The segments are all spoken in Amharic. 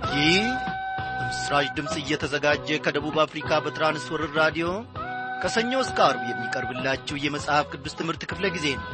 ይህ በምስራች ድምፅ እየተዘጋጀ ከደቡብ አፍሪካ በትራንስወርር ራዲዮ ከሰኞ እስከ አርብ የሚቀርብላችሁ የመጽሐፍ ቅዱስ ትምህርት ክፍለ ጊዜ ነው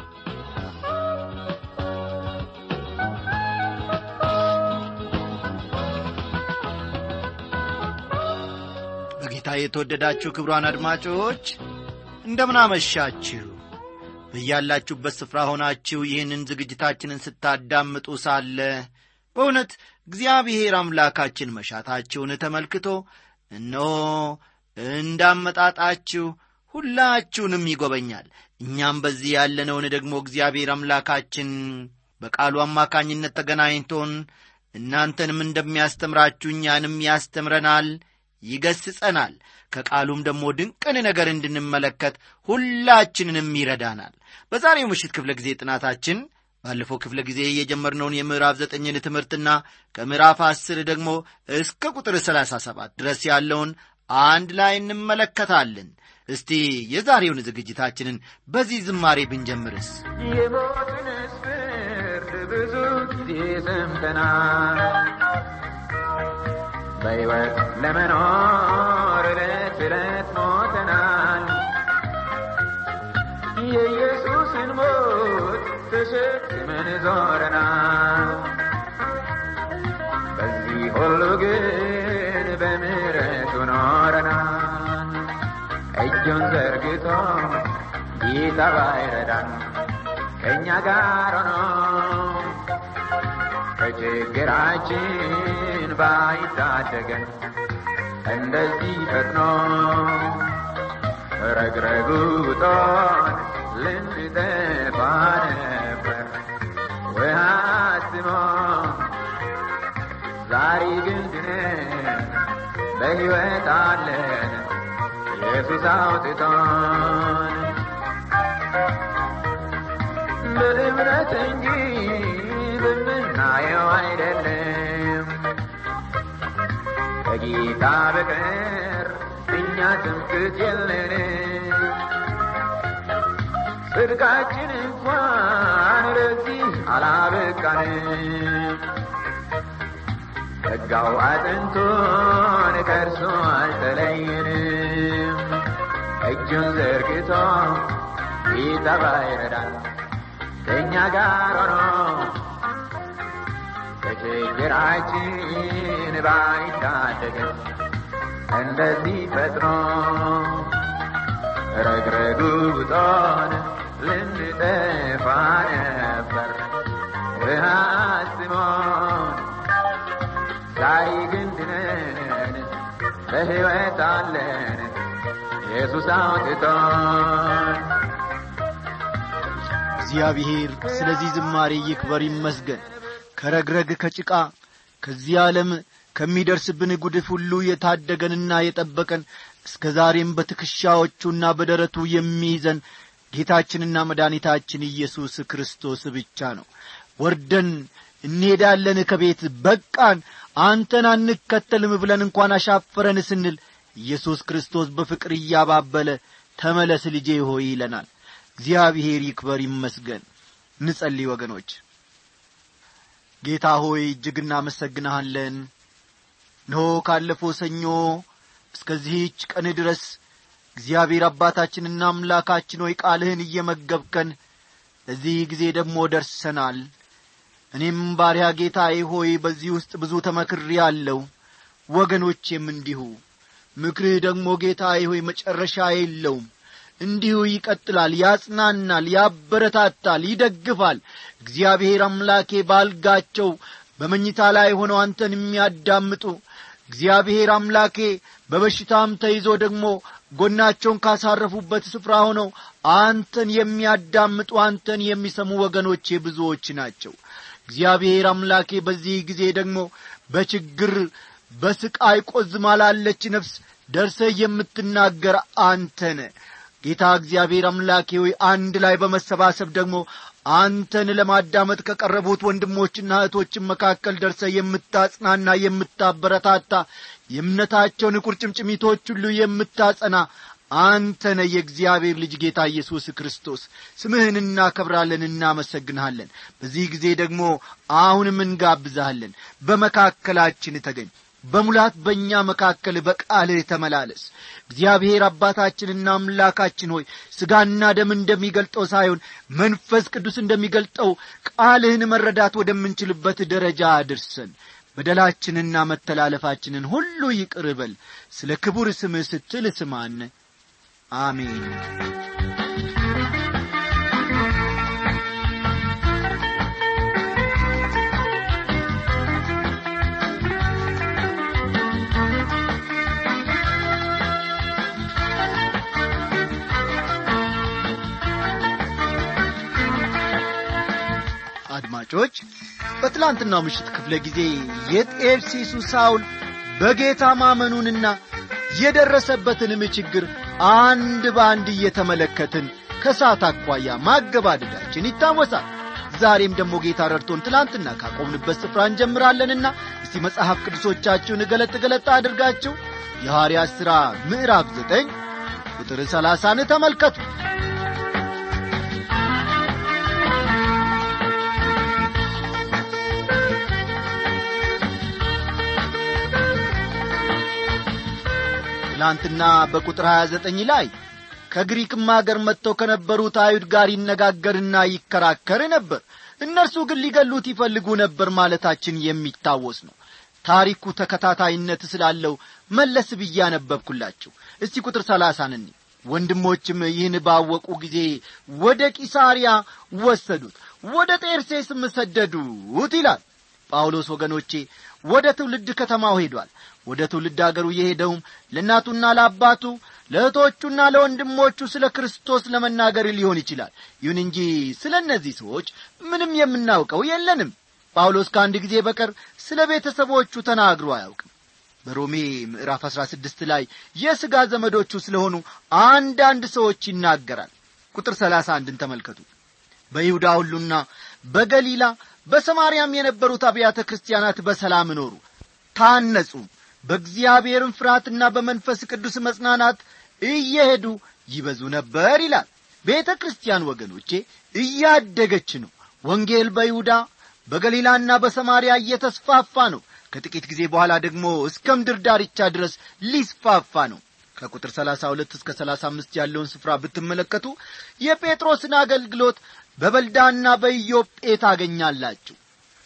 በጌታ የተወደዳችሁ ክብሯን አድማጮች እንደምናመሻችሁ በያላችሁበት ስፍራ ሆናችሁ ይህንን ዝግጅታችንን ስታዳምጡ ሳለ በእውነት እግዚአብሔር አምላካችን መሻታችሁን ተመልክቶ እነሆ እንዳመጣጣችሁ ሁላችሁንም ይጎበኛል እኛም በዚህ ያለነውን ደግሞ እግዚአብሔር አምላካችን በቃሉ አማካኝነት ተገናኝቶን እናንተንም እንደሚያስተምራችሁ እኛንም ያስተምረናል ይገስጸናል ከቃሉም ደግሞ ድንቅን ነገር እንድንመለከት ሁላችንንም ይረዳናል በዛሬው ምሽት ክፍለ ጊዜ ጥናታችን ባለፈው ክፍለ ጊዜ የጀመርነውን የምዕራፍ ዘጠኝን ትምህርትና ከምዕራፍ አስር ደግሞ እስከ ቁጥር ሰላሳ ሰባት ድረስ ያለውን አንድ ላይ እንመለከታለን እስቲ የዛሬውን ዝግጅታችንን በዚህ ዝማሬ ብንጀምርስ የሞትንስ ፍርድ ብዙ ጊዜ ሰምተናል በሕይወት ለመኖር ዕለት ዕለት ሞተናል የኢየሱስን ሞት ተሸክመን ዞረናል በዚህ ሁሉ ግን በምሕረቱ ኖረናል እጁን ዘርግቶ ጌታ ባይረዳን ከእኛ ጋር ሆኖ ከችግራችን ባይታደገን እንደዚህ ፈጥኖ ረግረጉጦን ልንጠፋ ነበር ውሃ ስሞን ዛሬ ግን ድነን በሕይወት አለን ኢየሱስ አውጥቶን በእምነት እንጂ በምናየው አይደለም ከጌታ በቀር እኛ ትምክት የለንም ጽድቃችን እንኳን ለዚህ አላበቃንም ጸጋው አጥንቶን ከእርሱ አልተለየንም እጁን ዘርግቶ ጌታ ባይረዳን ከእኛ ጋር ሆኖ ከችግራችን ባይታደገን እንደዚህ ፈጥኖ ረግረጉጦን ልንጠፋ ነበር አስሞን ዛሬ ግን ድነን በሕይወት አለን ኢየሱስ አውጥቶን እግዚአብሔር ስለዚህ ዝማሬ ይክበር ይመስገን ከረግረግ ከጭቃ ከዚህ ዓለም ከሚደርስብን ጉድፍ ሁሉ የታደገንና የጠበቀን እስከ ዛሬም በትከሻዎቹና በደረቱ የሚይዘን ጌታችንና መድኃኒታችን ኢየሱስ ክርስቶስ ብቻ ነው ወርደን እንሄዳለን ከቤት በቃን አንተን አንከተልም ብለን እንኳን አሻፈረን ስንል ኢየሱስ ክርስቶስ በፍቅር እያባበለ ተመለስ ልጄ ሆይ ይለናል እግዚአብሔር ይክበር ይመስገን እንጸልይ ወገኖች ጌታ ሆይ እጅግ እናመሰግንሃለን እነሆ ካለፈው ሰኞ እስከዚህች ቀን ድረስ እግዚአብሔር አባታችንና አምላካችን ሆይ ቃልህን እየመገብከን ለዚህ ጊዜ ደግሞ ደርሰናል እኔም ባሪያ ጌታዬ ሆይ በዚህ ውስጥ ብዙ ተመክሬ አለው ወገኖቼም እንዲሁ ምክርህ ደግሞ ጌታዬ ሆይ መጨረሻ የለውም እንዲሁ ይቀጥላል ያጽናናል ያበረታታል ይደግፋል እግዚአብሔር አምላኬ ባልጋቸው በመኝታ ላይ ሆነው አንተን የሚያዳምጡ እግዚአብሔር አምላኬ በበሽታም ተይዞ ደግሞ ጎናቸውን ካሳረፉበት ስፍራ ሆነው አንተን የሚያዳምጡ አንተን የሚሰሙ ወገኖቼ ብዙዎች ናቸው እግዚአብሔር አምላኬ በዚህ ጊዜ ደግሞ በችግር በስቃይ ቆዝማ ላለች ነፍስ ደርሰ የምትናገር አንተነ ጌታ እግዚአብሔር አምላኬ ሆይ አንድ ላይ በመሰባሰብ ደግሞ አንተን ለማዳመጥ ከቀረቡት ወንድሞችና እህቶችን መካከል ደርሰ የምታጽናና የምታበረታታ የእምነታቸውን ቁርጭምጭሚቶች ሁሉ የምታጸና አንተነ የእግዚአብሔር ልጅ ጌታ ኢየሱስ ክርስቶስ ስምህን እናከብራለን እናመሰግንሃለን በዚህ ጊዜ ደግሞ አሁንም እንጋብዛሃለን በመካከላችን ተገኝ በሙላት በእኛ መካከል በቃልህ ተመላለስ እግዚአብሔር አባታችንና አምላካችን ሆይ ሥጋና ደም እንደሚገልጠው ሳይሆን መንፈስ ቅዱስ እንደሚገልጠው ቃልህን መረዳት ወደምንችልበት ደረጃ አድርሰን በደላችንና መተላለፋችንን ሁሉ ይቅር በል ስለ ክቡር ስምህ ስትል ስማን አሜን አድማጮች በትላንትናው ምሽት ክፍለ ጊዜ የጤርሲሱ ሳውል በጌታ ማመኑንና የደረሰበትንም ችግር አንድ በአንድ እየተመለከትን ከሰዓት አኳያ ማገባደዳችን ይታወሳል ዛሬም ደግሞ ጌታ ረድቶን ትላንትና ካቆምንበት ስፍራ እንጀምራለንና እስቲ መጽሐፍ ቅዱሶቻችሁን ገለጥ ገለጥ አድርጋችሁ የሐዋርያት ሥራ ምዕራፍ ዘጠኝ ቁጥር ሰላሳን ተመልከቱ ትላንትና በቁጥር 29 ላይ ከግሪክም አገር መጥተው ከነበሩት አይሁድ ጋር ይነጋገርና ይከራከር ነበር እነርሱ ግን ሊገሉት ይፈልጉ ነበር ማለታችን የሚታወስ ነው ታሪኩ ተከታታይነት ስላለው መለስ ብዬ አነበብኩላችሁ እስቲ ቁጥር ሰላሳን እኒ ወንድሞችም ይህን ባወቁ ጊዜ ወደ ቂሳርያ ወሰዱት ወደ ጤርሴስም ሰደዱት ይላል ጳውሎስ ወገኖቼ ወደ ትውልድ ከተማው ሄዷል ወደ ትውልድ አገሩ የሄደውም ለእናቱና ለአባቱ ለእህቶቹና ለወንድሞቹ ስለ ክርስቶስ ለመናገር ሊሆን ይችላል ይሁን እንጂ ስለ እነዚህ ሰዎች ምንም የምናውቀው የለንም ጳውሎስ ከአንድ ጊዜ በቀር ስለ ቤተሰቦቹ ተናግሮ አያውቅም በሮሜ ምዕራፍ አሥራ ስድስት ላይ የሥጋ ዘመዶቹ ስለሆኑ አንዳንድ ሰዎች ይናገራል ቁጥር ሰላሳ አንድን ተመልከቱ በይሁዳ ሁሉና በገሊላ በሰማርያም የነበሩት አብያተ ክርስቲያናት በሰላም ኖሩ ታነጹም በእግዚአብሔርም ፍርሃትና በመንፈስ ቅዱስ መጽናናት እየሄዱ ይበዙ ነበር ይላል ቤተ ክርስቲያን ወገኖቼ እያደገች ነው ወንጌል በይሁዳ በገሊላና በሰማርያ እየተስፋፋ ነው ከጥቂት ጊዜ በኋላ ደግሞ እስከ ምድር ዳርቻ ድረስ ሊስፋፋ ነው ከቁጥር 32 እስከ 35 ያለውን ስፍራ ብትመለከቱ የጴጥሮስን አገልግሎት በበልዳና በኢዮጴ ታገኛላችሁ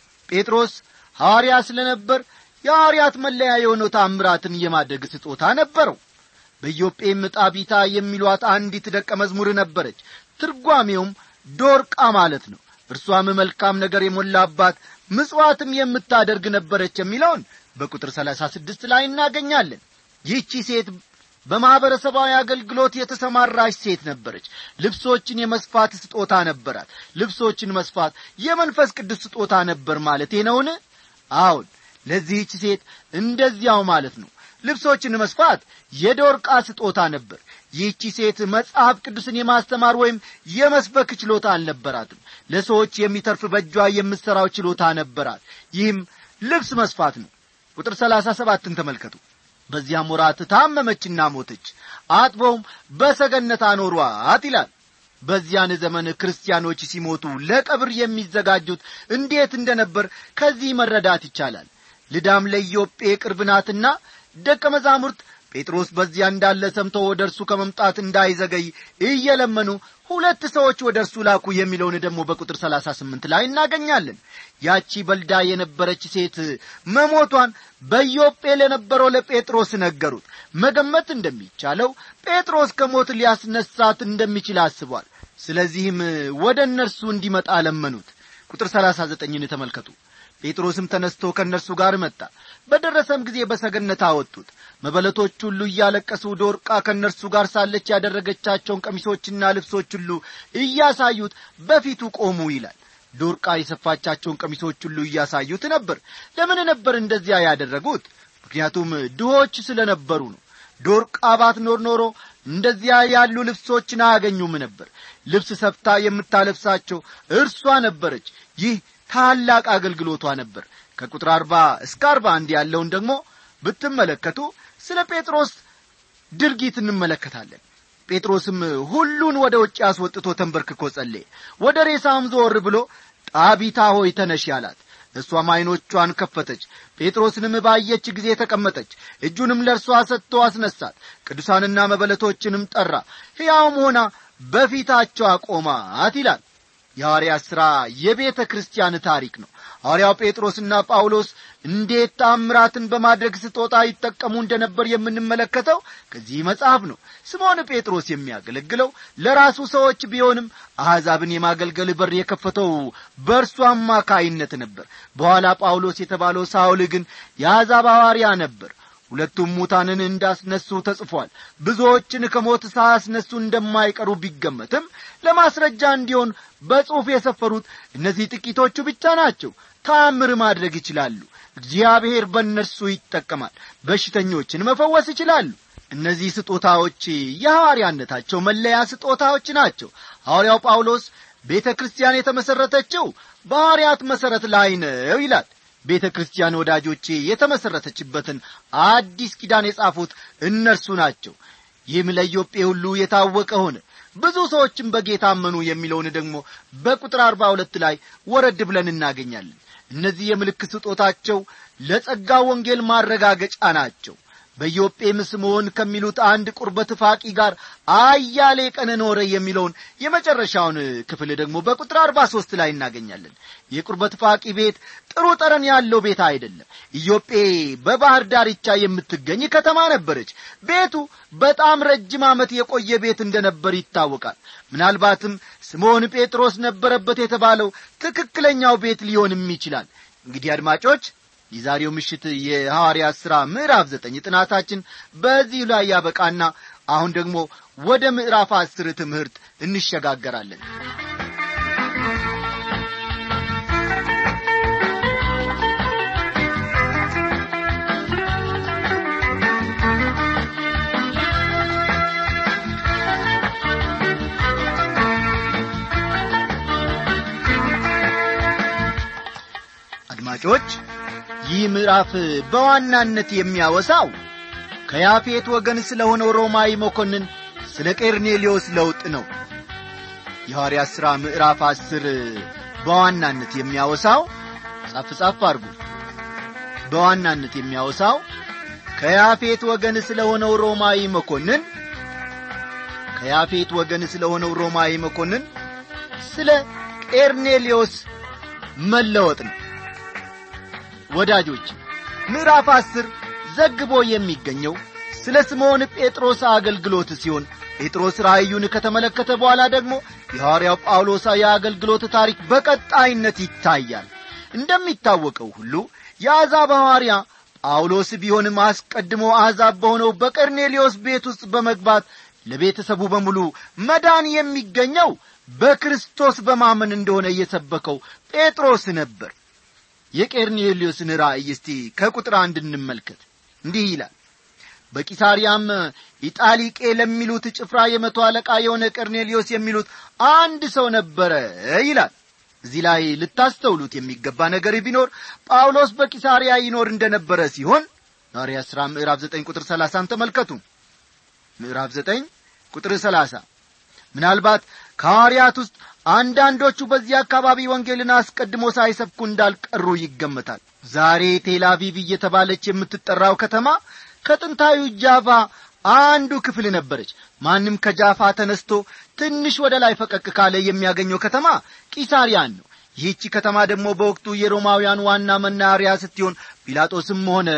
ጴጥሮስ ሐዋርያ ስለ ነበር የሐዋርያት መለያ የሆነው ታምራትን የማድረግ ስጦታ ነበረው በኢዮጴም ጣቢታ የሚሏት አንዲት ደቀ መዝሙር ነበረች ትርጓሜውም ዶርቃ ማለት ነው እርሷም መልካም ነገር የሞላባት ምጽዋትም የምታደርግ ነበረች የሚለውን በቁጥር ሰላሳ ስድስት ላይ እናገኛለን ይህቺ ሴት በማኅበረሰባዊ አገልግሎት የተሰማራች ሴት ነበረች ልብሶችን የመስፋት ስጦታ ነበራት ልብሶችን መስፋት የመንፈስ ቅዱስ ስጦታ ነበር ማለቴ ነውን አዎን ለዚህች ሴት እንደዚያው ማለት ነው ልብሶችን መስፋት የዶርቃ ስጦታ ነበር ይህቺ ሴት መጽሐፍ ቅዱስን የማስተማር ወይም የመስበክ ችሎታ አልነበራትም ለሰዎች የሚተርፍ በእጇ የምትሠራው ችሎታ ነበራት ይህም ልብስ መስፋት ነው ቁጥር ሰላሳ ሰባትን ተመልከቱ በዚያም ወራት ታመመችና ሞተች አጥበውም በሰገነት አኖሯት ይላል በዚያን ዘመን ክርስቲያኖች ሲሞቱ ለቀብር የሚዘጋጁት እንዴት እንደነበር ከዚህ መረዳት ይቻላል ልዳም ለኢዮጴ ቅርብ ናትና ደቀ መዛሙርት ጴጥሮስ በዚያ እንዳለ ሰምቶ ወደ እርሱ ከመምጣት እንዳይዘገይ እየለመኑ ሁለት ሰዎች ወደ እርሱ ላኩ የሚለውን ደግሞ በቁጥር ሰላሳ ስምንት ላይ እናገኛለን ያቺ በልዳ የነበረች ሴት መሞቷን በኢዮጴ ለነበረው ለጴጥሮስ ነገሩት መገመት እንደሚቻለው ጴጥሮስ ከሞት ሊያስነሳት እንደሚችል አስቧል ስለዚህም ወደ እነርሱ እንዲመጣ ለመኑት ቁጥር ሰላሳ ዘጠኝን ተመልከቱ ጴጥሮስም ተነስቶ ከእነርሱ ጋር መጣ በደረሰም ጊዜ በሰገነት አወጡት መበለቶች ሁሉ እያለቀሱ ዶርቃ ከእነርሱ ጋር ሳለች ያደረገቻቸውን ቀሚሶችና ልብሶች ሁሉ እያሳዩት በፊቱ ቆሙ ይላል ዶርቃ የሰፋቻቸውን ቀሚሶች ሁሉ እያሳዩት ነበር ለምን ነበር እንደዚያ ያደረጉት ምክንያቱም ድሆች ስለ ነበሩ ነው ዶርቃ ባትኖር ኖሮ እንደዚያ ያሉ ልብሶችን አያገኙም ነበር ልብስ ሰፍታ የምታለብሳቸው እርሷ ነበረች ይህ ታላቅ አገልግሎቷ ነበር ከቁጥር አርባ እስከ አርባ አንድ ያለውን ደግሞ ብትመለከቱ ስለ ጴጥሮስ ድርጊት እንመለከታለን ጴጥሮስም ሁሉን ወደ ውጭ አስወጥቶ ተንበርክኮ ጸለየ ወደ ሬሳውም ዞር ብሎ ጣቢታ ሆይ ተነሽ አላት እሷም ዐይኖቿን ከፈተች ጴጥሮስንም ባየች ጊዜ ተቀመጠች እጁንም ለእርሷ ሰጥቶ አስነሳት ቅዱሳንና መበለቶችንም ጠራ ሕያውም ሆና በፊታቸው አቆማት ይላል የሐዋርያት ሥራ የቤተ ክርስቲያን ታሪክ ነው ሐዋርያው ጴጥሮስና ጳውሎስ እንዴት ታምራትን በማድረግ ስጦታ ይጠቀሙ እንደነበር የምንመለከተው ከዚህ መጽሐፍ ነው ስምዖን ጴጥሮስ የሚያገለግለው ለራሱ ሰዎች ቢሆንም አሕዛብን የማገልገል በር የከፈተው በእርሱ አማካይነት ነበር በኋላ ጳውሎስ የተባለው ሳውል ግን የአሕዛብ ሐዋርያ ነበር ሁለቱም ሙታንን እንዳስነሱ ተጽፏል ብዙዎችን ከሞት ሳያስነሱ እንደማይቀሩ ቢገመትም ለማስረጃ እንዲሆን በጽሑፍ የሰፈሩት እነዚህ ጥቂቶቹ ብቻ ናቸው ታምር ማድረግ ይችላሉ እግዚአብሔር በእነርሱ ይጠቀማል በሽተኞችን መፈወስ ይችላሉ እነዚህ ስጦታዎች የሐዋርያነታቸው መለያ ስጦታዎች ናቸው ሐዋርያው ጳውሎስ ቤተ ክርስቲያን የተመሠረተችው በሐዋርያት መሠረት ላይ ነው ይላል ቤተ ክርስቲያን ወዳጆቼ የተመሠረተችበትን አዲስ ኪዳን የጻፉት እነርሱ ናቸው ይህም ለኢዮጴ ሁሉ የታወቀ ሆነ ብዙ ሰዎችም በጌታ አመኑ የሚለውን ደግሞ በቁጥር አርባ ሁለት ላይ ወረድ ብለን እናገኛለን እነዚህ የምልክት ስጦታቸው ለጸጋ ወንጌል ማረጋገጫ ናቸው በኢዮጴም ስምዖን ከሚሉት አንድ ቁርበት ፋቂ ጋር አያሌ ቀን ኖረ የሚለውን የመጨረሻውን ክፍል ደግሞ በቁጥር አርባ ሦስት ላይ እናገኛለን የቁርበት ፋቂ ቤት ጥሩ ጠረን ያለው ቤት አይደለም ኢዮጴ በባህር ዳርቻ የምትገኝ ከተማ ነበረች ቤቱ በጣም ረጅም ዓመት የቆየ ቤት እንደነበር ይታወቃል ምናልባትም ስምዖን ጴጥሮስ ነበረበት የተባለው ትክክለኛው ቤት ሊሆንም ይችላል እንግዲህ አድማጮች የዛሬው ምሽት የሐዋርያት ሥራ ምዕራፍ ዘጠኝ ጥናታችን በዚህ ላይ ያበቃና አሁን ደግሞ ወደ ምዕራፍ አስር ትምህርት እንሸጋገራለን አድማጮች ይህ ምዕራፍ በዋናነት የሚያወሳው ከያፌት ወገን ስለ ሆነው ሮማዊ መኮንን ስለ ቄርኔሌዎስ ለውጥ ነው የሐዋርያት ሥራ ምዕራፍ አስር በዋናነት የሚያወሳው ጻፍ ጻፍ አድርጉ በዋናነት የሚያወሳው ከያፌት ወገን ስለ ሆነው ሮማዊ መኮንን ከያፌት ወገን ስለ ሆነው ሮማዊ መኮንን ስለ ቄርኔሌዎስ መለወጥ ነው ወዳጆች ምዕራፍ አስር ዘግቦ የሚገኘው ስለ ስምዖን ጴጥሮስ አገልግሎት ሲሆን ጴጥሮስ ራእዩን ከተመለከተ በኋላ ደግሞ የሐዋርያው ጳውሎስ የአገልግሎት ታሪክ በቀጣይነት ይታያል እንደሚታወቀው ሁሉ የአሕዛብ ሐዋርያ ጳውሎስ ቢሆንም አስቀድሞ አሕዛብ በሆነው በቀርኔሌዎስ ቤት ውስጥ በመግባት ለቤተሰቡ በሙሉ መዳን የሚገኘው በክርስቶስ በማመን እንደሆነ እየሰበከው ጴጥሮስ ነበር የቄርኔሌዎስን ራእይ እስቲ ከቁጥር አንድ እንመልከት እንዲህ ይላል በቂሳርያም ኢጣሊቄ ለሚሉት ጭፍራ የመቶ አለቃ የሆነ ቀርኔሊዮስ የሚሉት አንድ ሰው ነበረ ይላል እዚህ ላይ ልታስተውሉት የሚገባ ነገር ቢኖር ጳውሎስ በቂሳርያ ይኖር እንደነበረ ሲሆን ሐዋርያ ሥራ ምዕራፍ ዘጠኝ ቁጥር ሰላሳን ተመልከቱ ምዕራፍ ዘጠኝ ቁጥር ሰላሳ ምናልባት ከሐዋርያት ውስጥ አንዳንዶቹ በዚህ አካባቢ ወንጌልን አስቀድሞ ሳይሰብኩ እንዳልቀሩ ይገመታል ዛሬ ቴላቪቭ እየተባለች የምትጠራው ከተማ ከጥንታዊ ጃቫ አንዱ ክፍል ነበረች ማንም ከጃፋ ተነስቶ ትንሽ ወደ ላይ ፈቀቅ ካለ የሚያገኘው ከተማ ቂሳሪያን ነው ይህቺ ከተማ ደግሞ በወቅቱ የሮማውያን ዋና መናሪያ ስትሆን ጲላጦስም ሆነ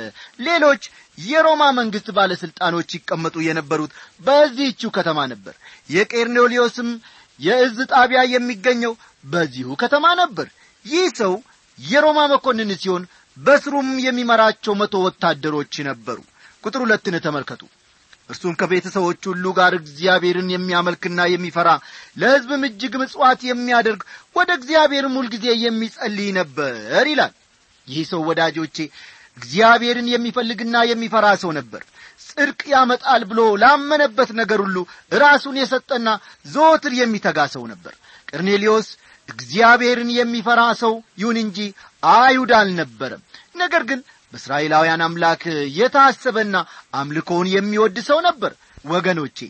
ሌሎች የሮማ መንግሥት ባለሥልጣኖች ይቀመጡ የነበሩት በዚህችው ከተማ ነበር የቄርኔሊዮስም የእዝ ጣቢያ የሚገኘው በዚሁ ከተማ ነበር ይህ ሰው የሮማ መኮንን ሲሆን በስሩም የሚመራቸው መቶ ወታደሮች ነበሩ ቁጥር ሁለትን ተመልከቱ እርሱም ከቤተሰቦች ሁሉ ጋር እግዚአብሔርን የሚያመልክና የሚፈራ ለሕዝብም እጅግ ምጽዋት የሚያደርግ ወደ እግዚአብሔርም ሁልጊዜ የሚጸልይ ነበር ይላል ይህ ሰው ወዳጆቼ እግዚአብሔርን የሚፈልግና የሚፈራ ሰው ነበር ጽድቅ ያመጣል ብሎ ላመነበት ነገር ሁሉ ራሱን የሰጠና ዘወትር የሚተጋ ሰው ነበር ቀርኔሊዮስ እግዚአብሔርን የሚፈራ ሰው ይሁን እንጂ አይሁድ አልነበረም ነገር ግን በእስራኤላውያን አምላክ የታሰበና አምልኮውን የሚወድ ሰው ነበር ወገኖቼ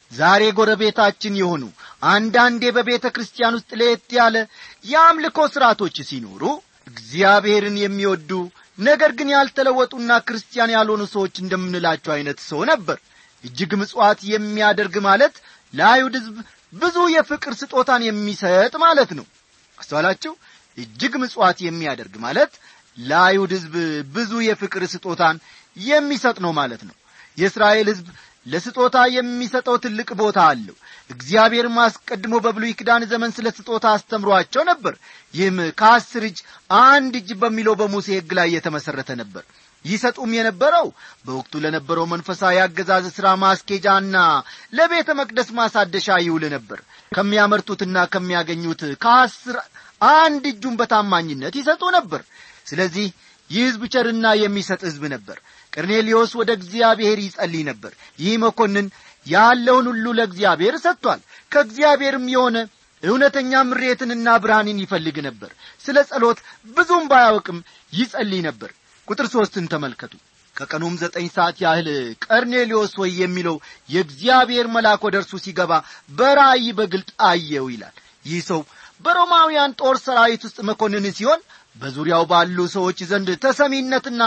ዛሬ ጎረቤታችን የሆኑ አንዳንዴ በቤተ ክርስቲያን ውስጥ ለየት ያለ የአምልኮ ሥርዓቶች ሲኖሩ እግዚአብሔርን የሚወዱ ነገር ግን ያልተለወጡና ክርስቲያን ያልሆኑ ሰዎች እንደምንላቸው ዐይነት ሰው ነበር እጅግ ምጽዋት የሚያደርግ ማለት ለአይሁድ ሕዝብ ብዙ የፍቅር ስጦታን የሚሰጥ ማለት ነው አስተዋላችሁ እጅግ ምጽዋት የሚያደርግ ማለት ለአይሁድ ሕዝብ ብዙ የፍቅር ስጦታን የሚሰጥ ነው ማለት ነው የእስራኤል ሕዝብ ለስጦታ የሚሰጠው ትልቅ ቦታ አለው እግዚአብሔርም አስቀድሞ በብሉይ ኪዳን ዘመን ስለ ስጦታ አስተምሯቸው ነበር ይህም ከአስር እጅ አንድ እጅ በሚለው በሙሴ ሕግ ላይ የተመሠረተ ነበር ይሰጡም የነበረው በወቅቱ ለነበረው መንፈሳዊ አገዛዝ ሥራ ማስኬጃና ለቤተ መቅደስ ማሳደሻ ይውል ነበር ከሚያመርቱትና ከሚያገኙት ከአስር አንድ እጁን በታማኝነት ይሰጡ ነበር ስለዚህ ይህ ሕዝብ ቸርና የሚሰጥ ሕዝብ ነበር ቀርኔሊዮስ ወደ እግዚአብሔር ይጸልይ ነበር ይህ መኮንን ያለውን ሁሉ ለእግዚአብሔር ሰጥቷል ከእግዚአብሔርም የሆነ እውነተኛ ምሬትንና ብርሃንን ይፈልግ ነበር ስለ ጸሎት ብዙም ባያውቅም ይጸልይ ነበር ቁጥር ሦስትን ተመልከቱ ከቀኑም ዘጠኝ ሰዓት ያህል ቀርኔሊዮስ ወይ የሚለው የእግዚአብሔር መልአክ ወደ እርሱ ሲገባ በራእይ በግልጥ አየው ይላል ይህ ሰው በሮማውያን ጦር ሰራዊት ውስጥ መኮንን ሲሆን በዙሪያው ባሉ ሰዎች ዘንድ ተሰሚነትና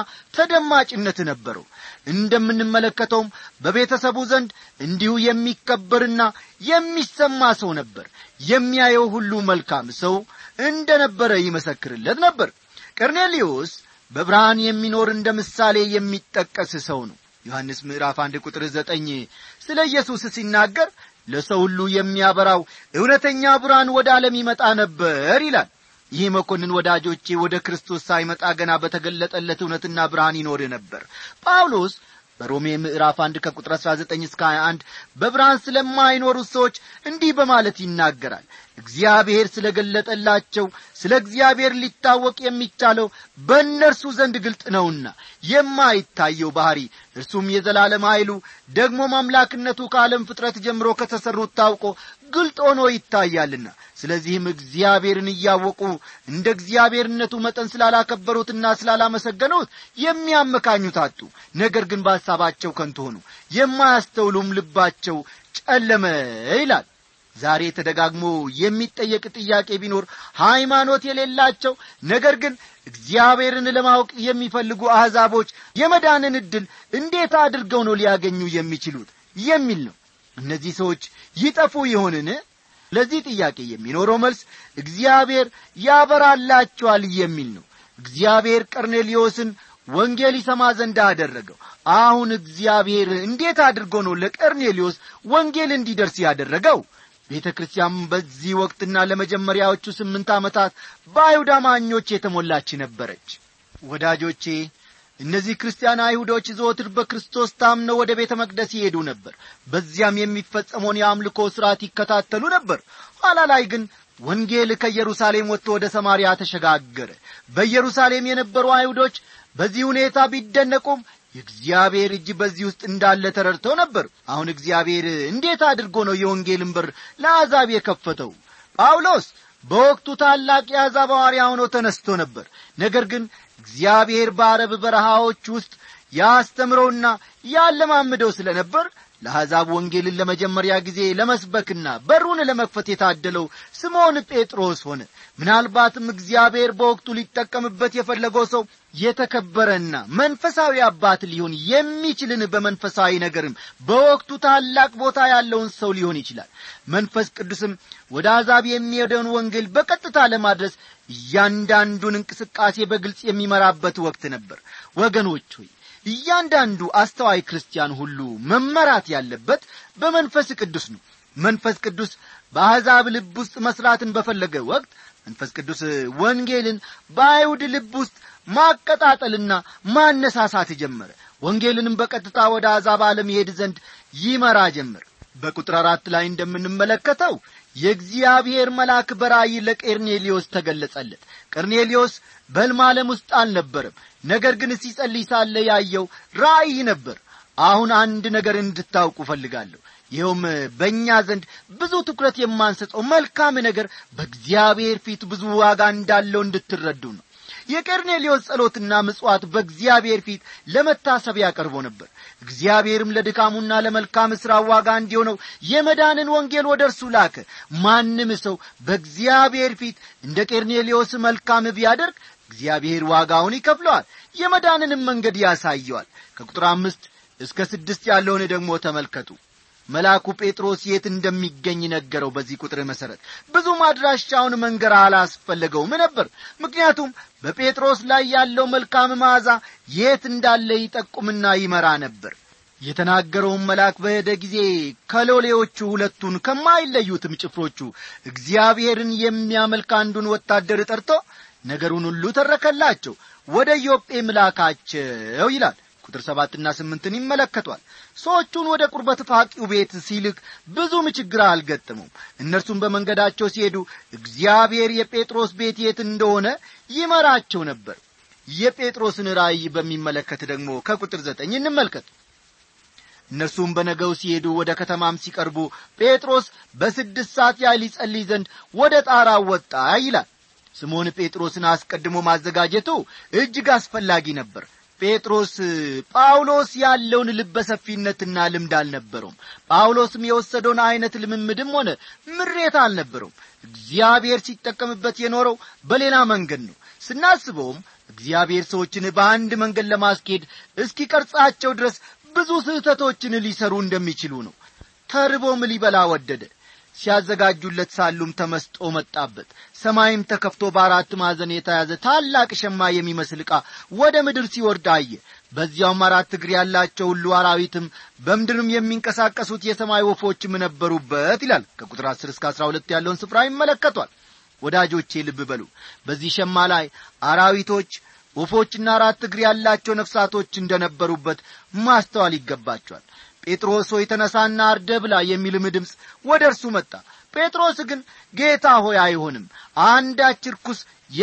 ተደማጭነት ነበረው እንደምንመለከተውም በቤተሰቡ ዘንድ እንዲሁ የሚከበርና የሚሰማ ሰው ነበር የሚያየው ሁሉ መልካም ሰው እንደ ነበረ ይመሰክርለት ነበር ቀርኔሊዮስ በብርሃን የሚኖር እንደ ምሳሌ የሚጠቀስ ሰው ነው ዮሐንስ ምዕራፍ አንድ ቁጥር ዘጠኝ ስለ ኢየሱስ ሲናገር ለሰው ሁሉ የሚያበራው እውነተኛ ብርሃን ወደ ዓለም ይመጣ ነበር ይላል ይህ መኮንን ወዳጆቼ ወደ ክርስቶስ ሳይመጣ ገና በተገለጠለት እውነትና ብርሃን ይኖር ነበር ጳውሎስ በሮሜ ምዕራፍ አንድ ከቁጥር 19 እስከ 21 በብርሃን ስለማይኖሩት ሰዎች እንዲህ በማለት ይናገራል እግዚአብሔር ስለ ገለጠላቸው ስለ እግዚአብሔር ሊታወቅ የሚቻለው በእነርሱ ዘንድ ግልጥ ነውና የማይታየው ባሕሪ እርሱም የዘላለም ኃይሉ ደግሞም አምላክነቱ ከዓለም ፍጥረት ጀምሮ ከተሠሩት ታውቆ ግልጥ ሆኖ ይታያልና ስለዚህም እግዚአብሔርን እያወቁ እንደ እግዚአብሔርነቱ መጠን ስላላከበሩትና ስላላመሰገኑት የሚያመካኙት አጡ ነገር ግን በሐሳባቸው ከንቱ ሆኑ የማያስተውሉም ልባቸው ጨለመ ይላል ዛሬ ተደጋግሞ የሚጠየቅ ጥያቄ ቢኖር ሃይማኖት የሌላቸው ነገር ግን እግዚአብሔርን ለማወቅ የሚፈልጉ አሕዛቦች የመዳንን ዕድል እንዴት አድርገው ነው ሊያገኙ የሚችሉት የሚል ነው እነዚህ ሰዎች ይጠፉ ይሆንን ለዚህ ጥያቄ የሚኖረው መልስ እግዚአብሔር ያበራላቸዋል የሚል ነው እግዚአብሔር ቀርኔሊዮስን ወንጌል ይሰማ ዘንድ አደረገው አሁን እግዚአብሔር እንዴት አድርጎ ነው ለቀርኔሊዮስ ወንጌል እንዲደርስ ያደረገው ቤተ ክርስቲያን በዚህ ወቅትና ለመጀመሪያዎቹ ስምንት ዓመታት በአይሁድ አማኞች የተሞላች ነበረች ወዳጆቼ እነዚህ ክርስቲያን አይሁዶች ዘወትር በክርስቶስ ታምነው ወደ ቤተ መቅደስ ይሄዱ ነበር በዚያም የሚፈጸመውን የአምልኮ ሥርዓት ይከታተሉ ነበር ኋላ ላይ ግን ወንጌል ከኢየሩሳሌም ወጥቶ ወደ ሰማርያ ተሸጋገረ በኢየሩሳሌም የነበሩ አይሁዶች በዚህ ሁኔታ ቢደነቁም የእግዚአብሔር እጅ በዚህ ውስጥ እንዳለ ተረድተው ነበር አሁን እግዚአብሔር እንዴት አድርጎ ነው የወንጌልን በር ለአሕዛብ የከፈተው ጳውሎስ በወቅቱ ታላቅ የአሕዛብ ሐዋርያ ሆኖ ተነስቶ ነበር ነገር ግን እግዚአብሔር በአረብ በረሃዎች ውስጥ ያስተምረውና ያለማምደው ስለ ነበር ለአሕዛብ ወንጌልን ለመጀመሪያ ጊዜ ለመስበክና በሩን ለመክፈት የታደለው ስምዖን ጴጥሮስ ሆነ ምናልባትም እግዚአብሔር በወቅቱ ሊጠቀምበት የፈለገው ሰው የተከበረና መንፈሳዊ አባት ሊሆን የሚችልን በመንፈሳዊ ነገርም በወቅቱ ታላቅ ቦታ ያለውን ሰው ሊሆን ይችላል መንፈስ ቅዱስም ወደ አሕዛብ የሚሄደውን ወንጌል በቀጥታ ለማድረስ እያንዳንዱን እንቅስቃሴ በግልጽ የሚመራበት ወቅት ነበር ወገኖች ሆይ እያንዳንዱ አስተዋይ ክርስቲያን ሁሉ መመራት ያለበት በመንፈስ ቅዱስ ነው መንፈስ ቅዱስ በአሕዛብ ልብ ውስጥ መሥራትን በፈለገ ወቅት መንፈስ ቅዱስ ወንጌልን በአይሁድ ልብ ውስጥ ማቀጣጠልና ማነሳሳት ጀመረ ወንጌልንም በቀጥታ ወደ አሕዛብ ዓለም ይሄድ ዘንድ ይመራ ጀመር በቁጥር አራት ላይ እንደምንመለከተው የእግዚአብሔር መልአክ በራእይ ለቄርኔሊዮስ ተገለጸለት ቀርኔሊዮስ በሕልም ዓለም ውስጥ አልነበረም ነገር ግን ሲጸልይ ሳለ ያየው ራእይ ነበር አሁን አንድ ነገር እንድታውቁ እፈልጋለሁ ይኸውም በእኛ ዘንድ ብዙ ትኩረት የማንሰጠው መልካም ነገር በእግዚአብሔር ፊት ብዙ ዋጋ እንዳለው እንድትረዱ ነው የቀርኔሌዎስ ጸሎትና ምጽዋት በእግዚአብሔር ፊት ለመታሰቢያ ቀርቦ ነበር እግዚአብሔርም ለድካሙና ለመልካም ሥራ ዋጋ እንዲሆነው የመዳንን ወንጌል ወደ እርሱ ላከ ማንም ሰው በእግዚአብሔር ፊት እንደ ቄርኔሌዎስ መልካም ቢያደርግ እግዚአብሔር ዋጋውን ይከፍለዋል የመዳንንም መንገድ ያሳየዋል ከቁጥር አምስት እስከ ስድስት ያለውን ደግሞ ተመልከቱ መልአኩ ጴጥሮስ የት እንደሚገኝ ነገረው በዚህ ቁጥር መሠረት ብዙም አድራሻውን መንገር አላስፈለገውም ነበር ምክንያቱም በጴጥሮስ ላይ ያለው መልካም መዓዛ የት እንዳለ ይጠቁምና ይመራ ነበር የተናገረውን መልአክ በሄደ ጊዜ ከሎሌዎቹ ሁለቱን ከማይለዩትም ጭፍሮቹ እግዚአብሔርን የሚያመልክ አንዱን ወታደር ጠርቶ ነገሩን ሁሉ ተረከላቸው ወደ ኢዮጴ ምላካቸው ይላል ቁጥር ሰባትና ስምንትን ይመለከቷል ሰዎቹን ወደ ቁርበት ፋቂው ቤት ሲልክ ብዙም ችግር አልገጠሙም እነርሱም በመንገዳቸው ሲሄዱ እግዚአብሔር የጴጥሮስ ቤት የት እንደሆነ ይመራቸው ነበር የጴጥሮስን ራእይ በሚመለከት ደግሞ ከቁጥር ዘጠኝ እንመልከት እነርሱም በነገው ሲሄዱ ወደ ከተማም ሲቀርቡ ጴጥሮስ በስድስት ሰዓት ያህል ይጸልይ ዘንድ ወደ ጣራው ወጣ ይላል ስምዖን ጴጥሮስን አስቀድሞ ማዘጋጀቱ እጅግ አስፈላጊ ነበር ጴጥሮስ ጳውሎስ ያለውን ልበሰፊነትና ልምድ አልነበረውም ጳውሎስም የወሰደውን ዐይነት ልምምድም ሆነ ምሬት አልነበረውም እግዚአብሔር ሲጠቀምበት የኖረው በሌላ መንገድ ነው ስናስበውም እግዚአብሔር ሰዎችን በአንድ መንገድ ለማስኬድ እስኪቀርጻቸው ድረስ ብዙ ስህተቶችን ሊሰሩ እንደሚችሉ ነው ተርቦም ሊበላ ወደደ ሲያዘጋጁለት ሳሉም ተመስጦ መጣበት ሰማይም ተከፍቶ በአራት ማዕዘን የተያዘ ታላቅ ሸማ የሚመስል ዕቃ ወደ ምድር ሲወርድ አየ በዚያውም አራት እግር ያላቸው ሁሉ አራዊትም በምድርም የሚንቀሳቀሱት የሰማይ ወፎችም ነበሩበት ይላል ከቁጥር አስር እስከ አስራ ሁለት ያለውን ስፍራ ይመለከቷል ወዳጆቼ ልብ በሉ በዚህ ሸማ ላይ አራዊቶች ወፎችና አራት እግር ያላቸው ነፍሳቶች እንደነበሩበት ማስተዋል ይገባቸዋል ጴጥሮስ ሆይ ተነሳና አርደ ብላ የሚልም ድምፅ ወደ እርሱ መጣ ጴጥሮስ ግን ጌታ ሆይ አይሆንም አንዳች ርኩስ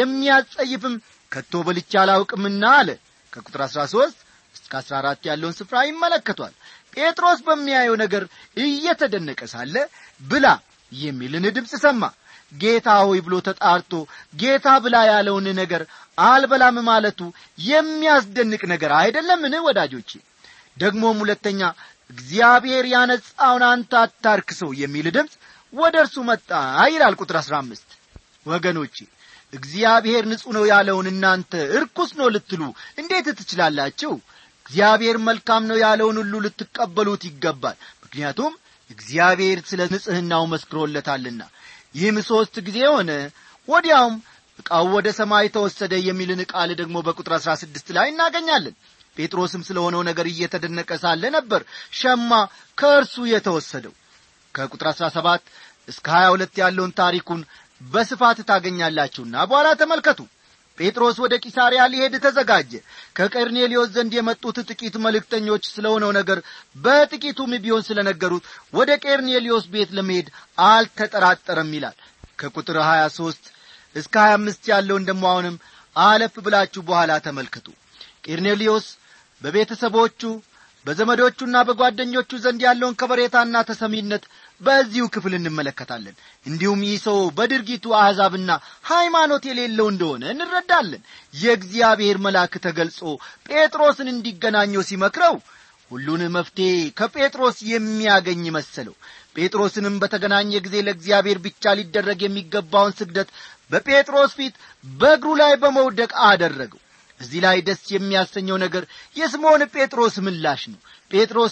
የሚያጸይፍም ከቶ በልቻ አላውቅምና አለ ከቁጥር አሥራ ሦስት እስከ አሥራ አራት ያለውን ስፍራ ይመለከቷል ጴጥሮስ በሚያየው ነገር እየተደነቀ ሳለ ብላ የሚልን ድምፅ ሰማ ጌታ ሆይ ብሎ ተጣርቶ ጌታ ብላ ያለውን ነገር አልበላም ማለቱ የሚያስደንቅ ነገር አይደለምን ወዳጆቼ ደግሞም ሁለተኛ እግዚአብሔር ያነጻውን አንተ አታርክሰው የሚል ድምፅ ወደ እርሱ መጣ ይላል ቁጥር አሥራ አምስት ወገኖቼ እግዚአብሔር ንጹሕ ነው ያለውን እናንተ እርኩስ ነው ልትሉ እንዴት ትችላላችሁ እግዚአብሔር መልካም ነው ያለውን ሁሉ ልትቀበሉት ይገባል ምክንያቱም እግዚአብሔር ስለ ንጽሕናው መስክሮለታልና ይህም ሦስት ጊዜ ሆነ ወዲያውም ዕቃው ወደ ሰማይ ተወሰደ የሚልን ቃል ደግሞ በቁጥር አሥራ ስድስት ላይ እናገኛለን ጴጥሮስም ስለ ሆነው ነገር እየተደነቀ ሳለ ነበር ሸማ ከእርሱ የተወሰደው ከቁጥር አሥራ ሰባት እስከ ሀያ ሁለት ያለውን ታሪኩን በስፋት ታገኛላችሁና በኋላ ተመልከቱ ጴጥሮስ ወደ ቂሳርያ ሊሄድ ተዘጋጀ ከቀርኔሌዎስ ዘንድ የመጡት ጥቂት መልእክተኞች ስለ ሆነው ነገር በጥቂቱም ቢሆን ስለ ነገሩት ወደ ቀርኔሌዎስ ቤት ለመሄድ አልተጠራጠረም ይላል ከቁጥር ሀያ ሦስት እስከ ሀያ አምስት ያለውን ደሞ አሁንም አለፍ ብላችሁ በኋላ ተመልከቱ ቄርኔሌዎስ በቤተሰቦቹ በዘመዶቹና በጓደኞቹ ዘንድ ያለውን ከበሬታና ተሰሚነት በዚሁ ክፍል እንመለከታለን እንዲሁም ይህ ሰው በድርጊቱ አሕዛብና ሃይማኖት የሌለው እንደሆነ እንረዳለን የእግዚአብሔር መልአክ ተገልጾ ጴጥሮስን እንዲገናኘው ሲመክረው ሁሉን መፍትሔ ከጴጥሮስ የሚያገኝ መሰለው ጴጥሮስንም በተገናኘ ጊዜ ለእግዚአብሔር ብቻ ሊደረግ የሚገባውን ስግደት በጴጥሮስ ፊት በእግሩ ላይ በመውደቅ አደረገው እዚህ ላይ ደስ የሚያሰኘው ነገር የስምዖን ጴጥሮስ ምላሽ ነው ጴጥሮስ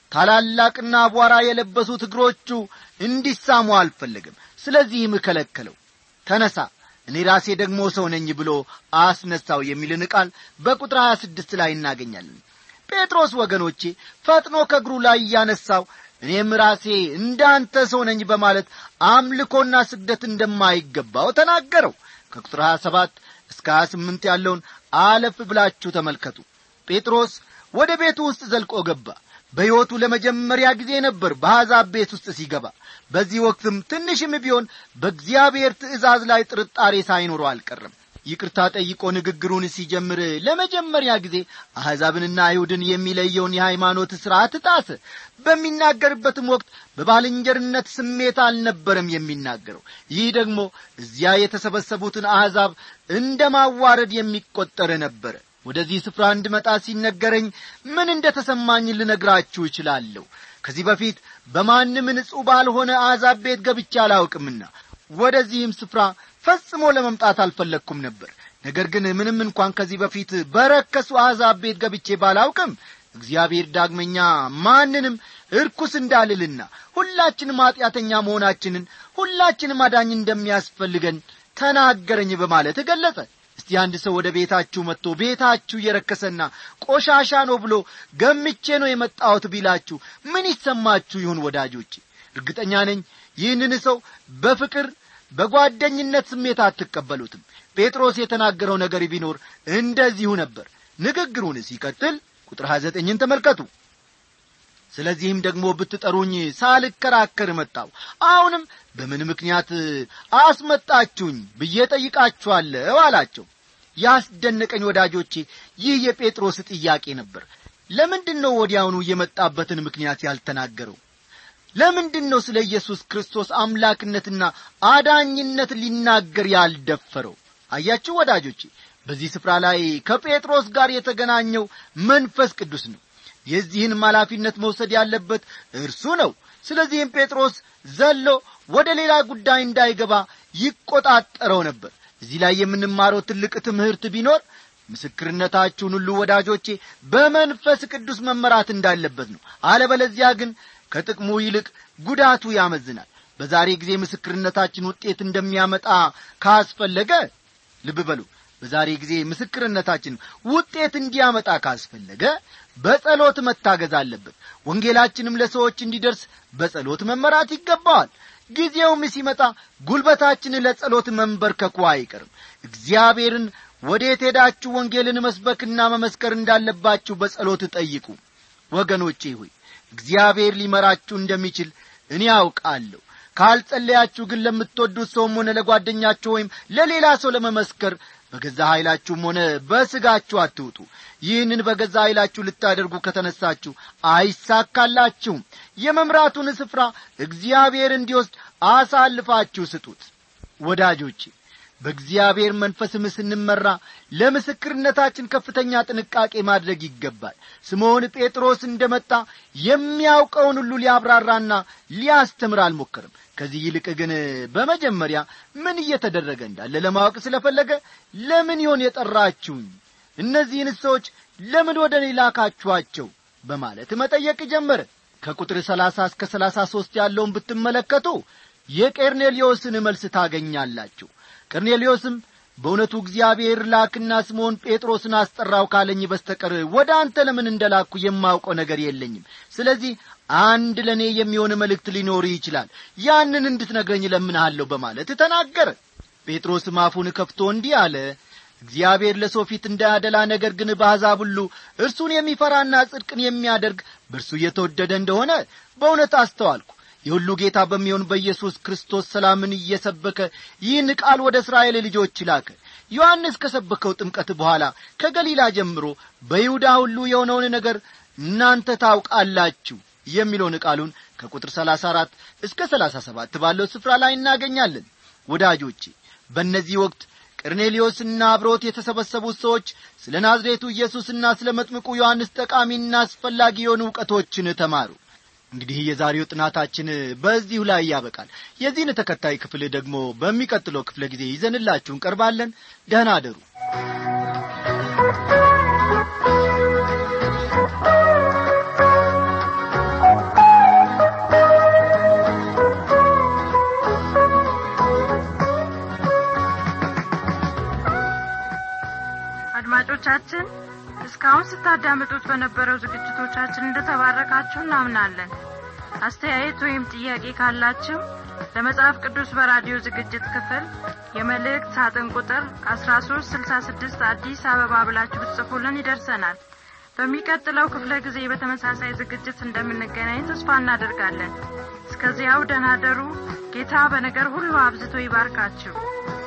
ታላላቅና አቧራ የለበሱት እግሮቹ እንዲሳሙ አልፈለግም ስለዚህም ከለከለው ተነሳ እኔ ራሴ ደግሞ ሰው ነኝ ብሎ አስነሳው የሚልን ቃል በቁጥር ሀያ ስድስት ላይ እናገኛለን ጴጥሮስ ወገኖቼ ፈጥኖ ከእግሩ ላይ እያነሳው እኔም ራሴ እንዳንተ ሰው ነኝ በማለት አምልኮና ስግደት እንደማይገባው ተናገረው ከቁጥር ሀያ ሰባት እስከ ሀያ ስምንት ያለውን አለፍ ብላችሁ ተመልከቱ ጴጥሮስ ወደ ቤቱ ውስጥ ዘልቆ ገባ በሕይወቱ ለመጀመሪያ ጊዜ ነበር በአሕዛብ ቤት ውስጥ ሲገባ በዚህ ወቅትም ትንሽም ቢሆን በእግዚአብሔር ትእዛዝ ላይ ጥርጣሬ ሳይኖረው አልቀረም ይቅርታ ጠይቆ ንግግሩን ሲጀምር ለመጀመሪያ ጊዜ አሕዛብንና አይሁድን የሚለየውን የሃይማኖት ሥርዓት ጣሰ በሚናገርበትም ወቅት በባልንጀርነት ስሜት አልነበረም የሚናገረው ይህ ደግሞ እዚያ የተሰበሰቡትን አሕዛብ እንደ ማዋረድ የሚቈጠር ነበረ ወደዚህ ስፍራ እንድመጣ ሲነገረኝ ምን እንደ ተሰማኝ ልነግራችሁ እችላለሁ ከዚህ በፊት በማንም ንጹሕ ባልሆነ አሕዛብ ቤት ገብቼ አላውቅምና ወደዚህም ስፍራ ፈጽሞ ለመምጣት አልፈለግኩም ነበር ነገር ግን ምንም እንኳን ከዚህ በፊት በረከሱ አሕዛብ ቤት ገብቼ ባላውቅም እግዚአብሔር ዳግመኛ ማንንም እርኩስ እንዳልልና ሁላችንም ኀጢአተኛ መሆናችንን ሁላችንም አዳኝ እንደሚያስፈልገን ተናገረኝ በማለት ገለጸ እስቲ አንድ ሰው ወደ ቤታችሁ መጥቶ ቤታችሁ የረከሰና ቆሻሻ ነው ብሎ ገምቼ ነው የመጣሁት ቢላችሁ ምን ይሰማችሁ ይሁን ወዳጆቼ እርግጠኛ ነኝ ይህንን ሰው በፍቅር በጓደኝነት ስሜት አትቀበሉትም ጴጥሮስ የተናገረው ነገር ቢኖር እንደዚሁ ነበር ንግግሩን ሲቀጥል ቁጥር 29ን ተመልከቱ ስለዚህም ደግሞ ብትጠሩኝ ሳልከራከር መጣው አሁንም በምን ምክንያት አስመጣችሁኝ ብዬ ጠይቃችኋለሁ አላቸው ያስደነቀኝ ወዳጆቼ ይህ የጴጥሮስ ጥያቄ ነበር ለምንድን ነው ወዲያውኑ የመጣበትን ምክንያት ያልተናገረው ለምንድን ነው ስለ ኢየሱስ ክርስቶስ አምላክነትና አዳኝነት ሊናገር ያልደፈረው አያችሁ ወዳጆቼ በዚህ ስፍራ ላይ ከጴጥሮስ ጋር የተገናኘው መንፈስ ቅዱስ ነው የዚህንም ኃላፊነት መውሰድ ያለበት እርሱ ነው ስለዚህም ጴጥሮስ ዘሎ ወደ ሌላ ጉዳይ እንዳይገባ ይቆጣጠረው ነበር እዚህ ላይ የምንማረው ትልቅ ትምህርት ቢኖር ምስክርነታችሁን ሁሉ ወዳጆቼ በመንፈስ ቅዱስ መመራት እንዳለበት ነው አለበለዚያ ግን ከጥቅሙ ይልቅ ጉዳቱ ያመዝናል በዛሬ ጊዜ ምስክርነታችን ውጤት እንደሚያመጣ ካስፈለገ ልብ በሉ በዛሬ ጊዜ ምስክርነታችን ውጤት እንዲያመጣ ካስፈለገ በጸሎት መታገዝ አለበት ወንጌላችንም ለሰዎች እንዲደርስ በጸሎት መመራት ይገባዋል ጊዜውም ሲመጣ ጉልበታችን ለጸሎት መንበርከኩ አይቀርም እግዚአብሔርን ወዴት ሄዳችሁ ወንጌልን መስበክና መመስከር እንዳለባችሁ በጸሎት ጠይቁ ወገኖቼ ሆይ እግዚአብሔር ሊመራችሁ እንደሚችል እኔ አውቃለሁ ካልጸለያችሁ ግን ለምትወዱት ሰውም ሆነ ለጓደኛችሁ ወይም ለሌላ ሰው ለመመስከር በገዛ ኃይላችሁም ሆነ በሥጋችሁ አትውጡ ይህንን በገዛ ኃይላችሁ ልታደርጉ ከተነሳችሁ አይሳካላችሁም የመምራቱን ስፍራ እግዚአብሔር እንዲወስድ አሳልፋችሁ ስጡት ወዳጆቼ በእግዚአብሔር መንፈስም ስንመራ ለምስክርነታችን ከፍተኛ ጥንቃቄ ማድረግ ይገባል ስምዖን ጴጥሮስ እንደ መጣ የሚያውቀውን ሁሉ ሊያብራራና ሊያስተምር አልሞከርም ከዚህ ይልቅ ግን በመጀመሪያ ምን እየተደረገ እንዳለ ለማወቅ ስለፈለገ ለምን ይሆን የጠራችሁኝ እነዚህን ሰዎች ለምን ወደ እኔ ላካችኋቸው በማለት መጠየቅ ጀመረ ከቁጥር ሰላሳ እስከ ሰላሳ ሦስት ያለውን ብትመለከቱ የቄርኔሊዮስን መልስ ታገኛላችሁ ቀርኔሌዎስም በእውነቱ እግዚአብሔር ላክና ስምዖን ጴጥሮስን አስጠራው ካለኝ በስተቀር ወደ አንተ ለምን እንደላኩ የማውቀው ነገር የለኝም ስለዚህ አንድ ለእኔ የሚሆን መልእክት ሊኖር ይችላል ያንን እንድትነግረኝ ለምንሃለሁ በማለት ተናገረ ጴጥሮስም አፉን ከፍቶ እንዲህ አለ እግዚአብሔር ለሰው ፊት እንዳያደላ ነገር ግን በአሕዛብ ሁሉ እርሱን የሚፈራና ጽድቅን የሚያደርግ በእርሱ እየተወደደ እንደሆነ በእውነት አስተዋልኩ የሁሉ ጌታ በሚሆን በኢየሱስ ክርስቶስ ሰላምን እየሰበከ ይህን ቃል ወደ እስራኤል ልጆች ላከ ዮሐንስ ከሰበከው ጥምቀት በኋላ ከገሊላ ጀምሮ በይሁዳ ሁሉ የሆነውን ነገር እናንተ ታውቃላችሁ የሚለውን ቃሉን ከቁጥር ሰላሳ አራት እስከ ሰላሳ ሰባት ባለው ስፍራ ላይ እናገኛለን ወዳጆቼ በእነዚህ ወቅት ቀርኔሊዮስና አብሮት የተሰበሰቡት ሰዎች ስለ ናዝሬቱ ኢየሱስና ስለ መጥምቁ ዮሐንስ ጠቃሚና አስፈላጊ የሆኑ እውቀቶችን ተማሩ እንግዲህ የዛሬው ጥናታችን በዚሁ ላይ ያበቃል የዚህን ተከታይ ክፍል ደግሞ በሚቀጥለው ክፍለ ጊዜ ይዘንላችሁ እንቀርባለን ደህና አደሩ አድማጮቻችን እስካሁን ስታዳምጡት በነበረው ዝግጅቶቻችን እንደተባረካችሁ እናምናለን አስተያየት ወይም ጥያቄ ካላችሁ ለመጽሐፍ ቅዱስ በራዲዮ ዝግጅት ክፍል የመልእክት ሳጥን ቁጥር 1366 አዲስ አበባ ብላችሁ ብትጽፉልን ይደርሰናል በሚቀጥለው ክፍለ ጊዜ በተመሳሳይ ዝግጅት እንደምንገናኝ ተስፋ እናደርጋለን እስከዚያው ደናደሩ ጌታ በነገር ሁሉ አብዝቶ ይባርካችሁ